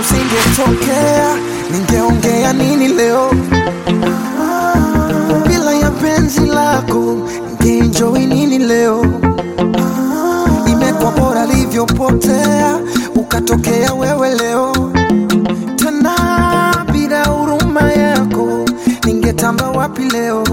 usingetokea, ningeongea nini leo? Bila ya penzi lako, ningeenjoy nini leo? Imekuwa bora livyopotea, ukatokea wewe leo tena bila huruma yako ningetamba wapi leo?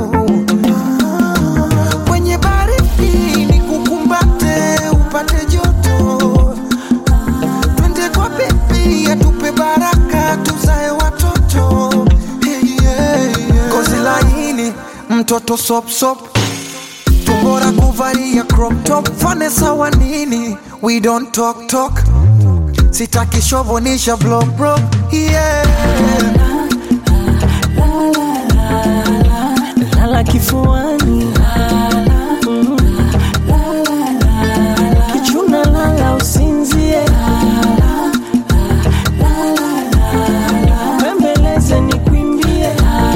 Kwenye baridi nikukumbate upate joto, twende kwa bebi atupe baraka tuzae watoto hey, yeah, yeah. Kozi laini mtoto sop sop tumbora kuvalia crop top fane sawa nini we don't talk talk sitaki shovonisha blow bro yeah. lala kifuani Mm. kichuna lala usinzie bembeleze nikwimbie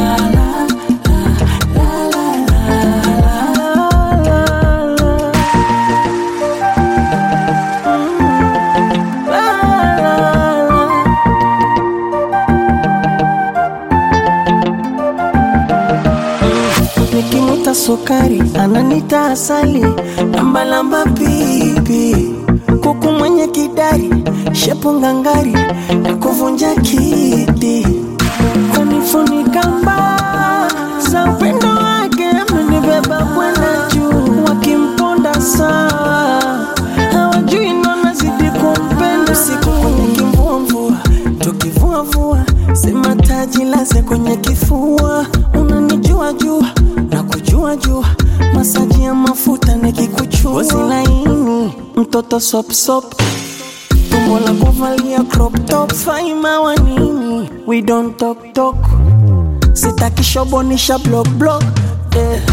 Nikimuta sukari ananita asali lambalamba pipi kuku mwenye kidari shepu ngangari na kuvunja kiti kunifunika mbaa za upendo wake amenibeba kwenda juu wakimponda sawa hawajui nanazidi kumpenda siku kwenye kimvuamvua tukivuavua sema taji laze kwenye kifua unanijua jua na kujua jua masaji ya mafuta nikikuchua Ngozi laini mtoto sopsop tumbo la kuvalia crop top faima wa nini we don't talk talk sitaki shobonisha block block eh.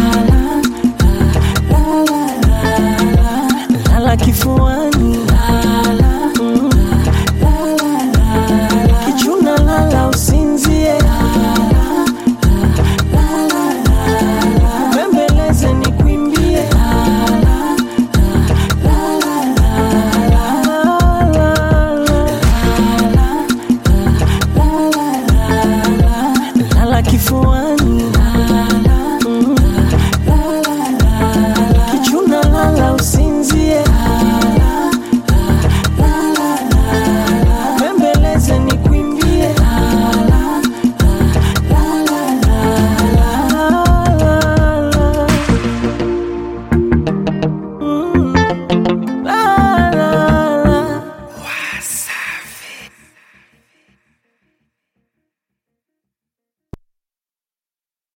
lala kifuani Mm. kichuna lala usinzie bembeleze nikwimbie lala kifuani